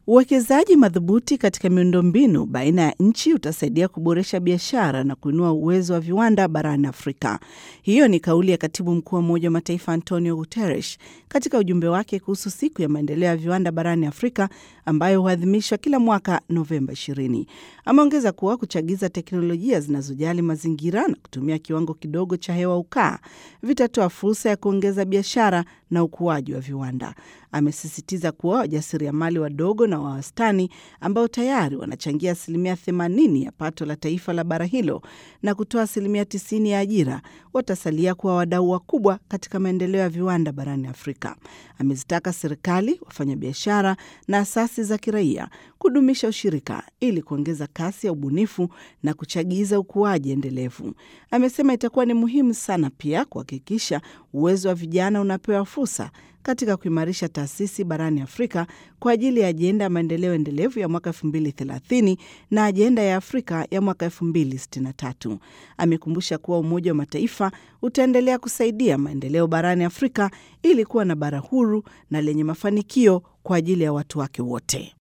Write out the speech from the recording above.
Uwekezaji madhubuti katika miundombinu baina ya nchi utasaidia kuboresha biashara na kuinua uwezo wa viwanda barani Afrika. Hiyo ni kauli ya katibu mkuu wa Umoja wa Mataifa Antonio Guterres katika ujumbe wake kuhusu siku ya maendeleo ya viwanda barani Afrika ambayo huadhimishwa kila mwaka Novemba 20. Ameongeza kuwa kuchagiza teknolojia zinazojali mazingira na kutumia kiwango kidogo cha hewa ukaa vitatoa fursa ya kuongeza biashara na ukuaji wa viwanda. Amesisitiza kuwa wajasiriamali wadogo na wa wastani ambao tayari wanachangia asilimia 80 ya pato la taifa la bara hilo na kutoa asilimia 90 ya ajira watasalia kuwa wadau wakubwa katika maendeleo ya viwanda barani Afrika. Amezitaka serikali, wafanyabiashara na asasi za kiraia kudumisha ushirika ili kuongeza kasi ya ubunifu na kuchagiza ukuaji endelevu. Amesema itakuwa ni muhimu sana pia kuhakikisha uwezo wa vijana unapewa fursa katika kuimarisha taasisi barani Afrika kwa ajili ya ajenda ya maendeleo endelevu ya mwaka 2030 na ajenda ya Afrika ya mwaka 2063. Amekumbusha kuwa Umoja wa Mataifa utaendelea kusaidia maendeleo barani Afrika ili kuwa na bara huru na lenye mafanikio kwa ajili ya watu wake wote.